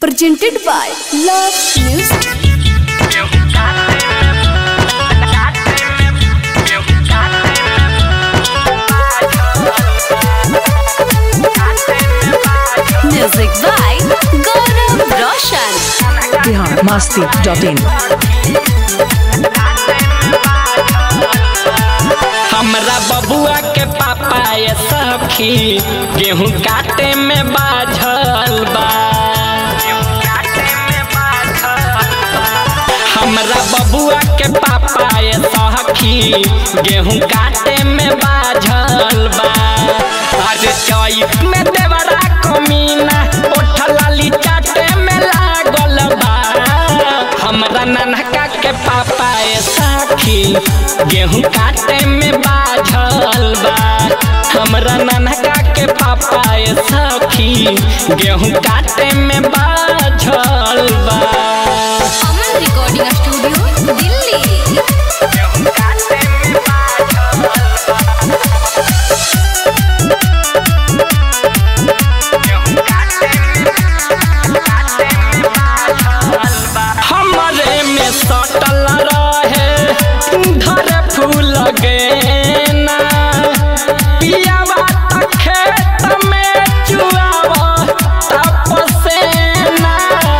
presented by Love Music. Music by Gaurav Roshan. Bihar मस्ती dot in हमरा बबुआ के पापा ये सखी गेहूं काटे में बाझल बा हमरा बबुआ के पापा ये सखी गेहूं काटे में बाझल बा आज चौक में देवरा कमीना ओठलाली चाटे में लागल बा हमरा ननका के पापा ये सखी गेहूं काटे में बाझल बा हमरा ननका के पापा ये सखी गेहूं काटे में बाझल बा Aman Recording Studio, Delhi. हमरे में सटल रहे धर फूल गेना पियावा त खेत में चुआवा तपसेना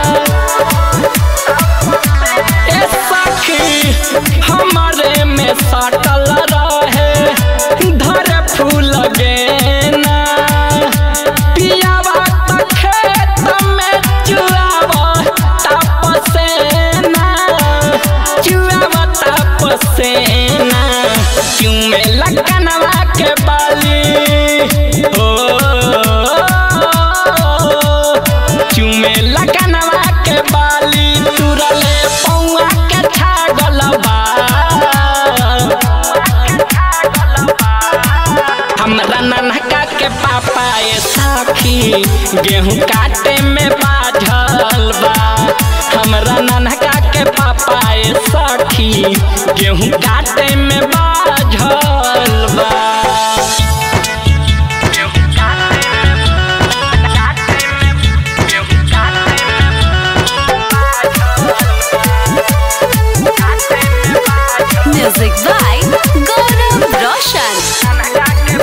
ए सखी हमरे में सटल रहे धर फूल गेना पियावा त खेत में चुआवा तपसेना चुआवा तपसेना क्यों में लगनवा के बाली हो क्यों में लगनवा के बाली तुरले पौआ के छागल बा हमरा ननका के पापा ये साखी गेहूं काटे में बाझल बा हमरा ननका के पापा ये साखी गेहूं काटे में बाझल बा Music by Gaurav Roshan.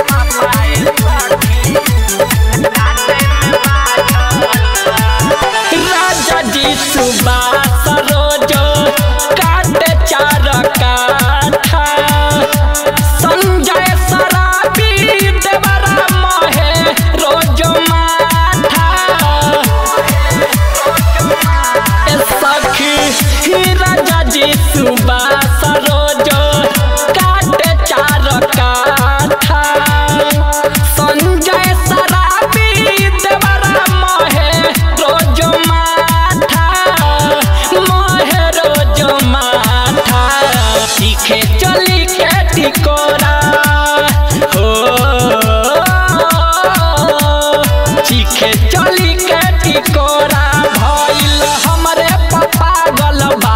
राजा जी सुबास रोजो काटे चार काठा संजय सराबी देवरा महे रोजो माठा ए सखी ही राजा जी सुबास रोजो काटे चार काठा संजय सराबी देवरा महे रोजो माठा महे रोजो माठा सीखे चली के टिकोरा हो सीखे चली के टिकोरा भइल हमरे पप्पा गलबा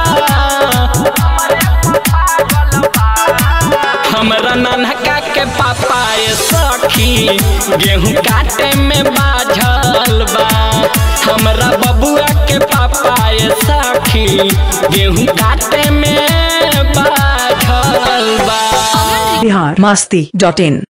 हमरा नन्हका के पापा ये सखी गेहूं काटे में बाझल बा हमरा बबुआ के पापा ये सखी गेहूं काटे में बाझल बा बिहार मस्ती डॉट इन